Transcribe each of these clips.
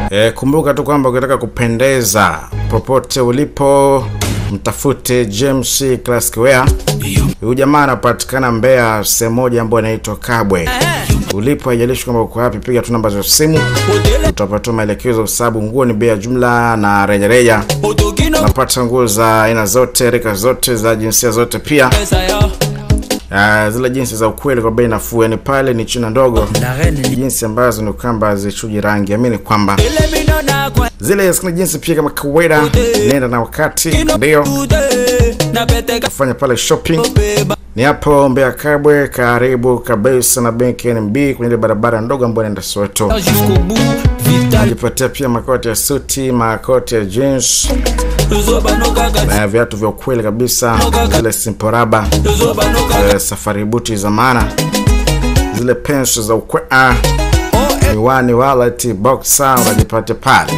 E, kumbuka tu kwamba ukitaka kupendeza popote ulipo mtafute James Classic Wear. Huyu jamaa anapatikana Mbeya, sehemu moja ambayo inaitwa Kabwe. Ulipo haijalishi kwamba uko wapi, piga tu namba za simu utapata maelekezo, kwa sababu nguo ni bei ya jumla na rejareja. Unapata nguo za aina zote, rika zote, za jinsia zote pia Uh, zile jinsi za ukweli kwa bei nafuu, yani pale ni china ndogo, jinsi ambazo ni kwamba hazichuji rangi. Amini kwamba zile zina jinsi pia kama kawaida, nenda na wakati, ndio kufanya pale shopping ni hapo Mbeya Kabwe, karibu kabisa na benki NMB kwenye ile barabara ndogo ambayo inaenda Soweto. Najipatia pia makoti ya suti, makoti ya jeans na viatu vya ukweli kabisa, zile simporaba, eh, safari buti za maana, zile pensi za ukweli, miwani, wallet, boxer unajipatia pale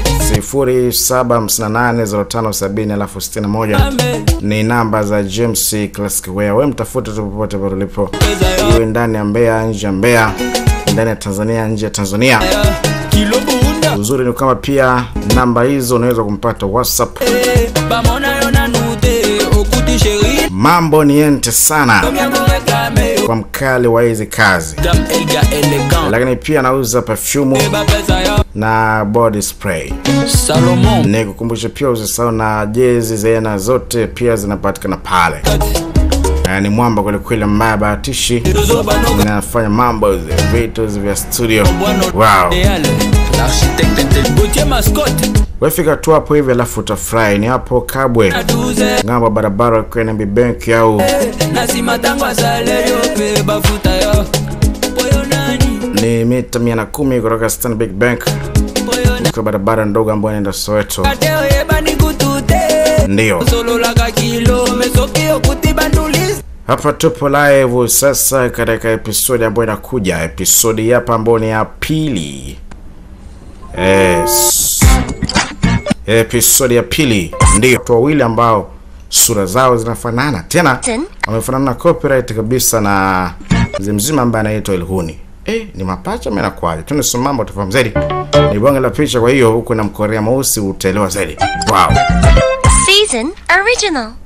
0758057061 ni namba za James Classic Wear. Wewe mtafute tu popote pale ulipo, iwe ndani ya Mbeya, nje ya Mbeya, ndani ya Tanzania, nje ya Tanzania. Uzuri ni kama pia namba hizo unaweza kumpata WhatsApp. Mambo ni ente sana kwa mkali wa hizi kazi, lakini pia anauza perfume na body spray. Nikukumbusha pia usisahau na jezi za aina zote pia zinapatikana pale. Eh, ni mwamba kwelikweli ambaye abahatishi inafanya mambo vitu vya studio. Wow. Wefika tu hapo hivi alafu utafurahi. Ni hapo Kabwe, ng'ambo barabara kwa NMB Bank au ni mita mia na kumi kutoka Stanbic Bank kwa barabara ndogo ambayo inaenda Soweto. Ndio hapa tupo live sasa katika episodi ambayo inakuja, episodi hapa ambayo ni ya pili. Yes. Episodi ya pili, ndio watu wawili ambao sura zao zinafanana, tena wamefanana na copyright kabisa na mzee mzima ambaye anaitwa Elhuni. Eh, ni mapacha mimi nakwaje? Tunisoma mambo utafahamu zaidi. Ni bonge la picha, kwa hiyo huko na mkorea mweusi utaelewa zaidi. Wow. Season Original.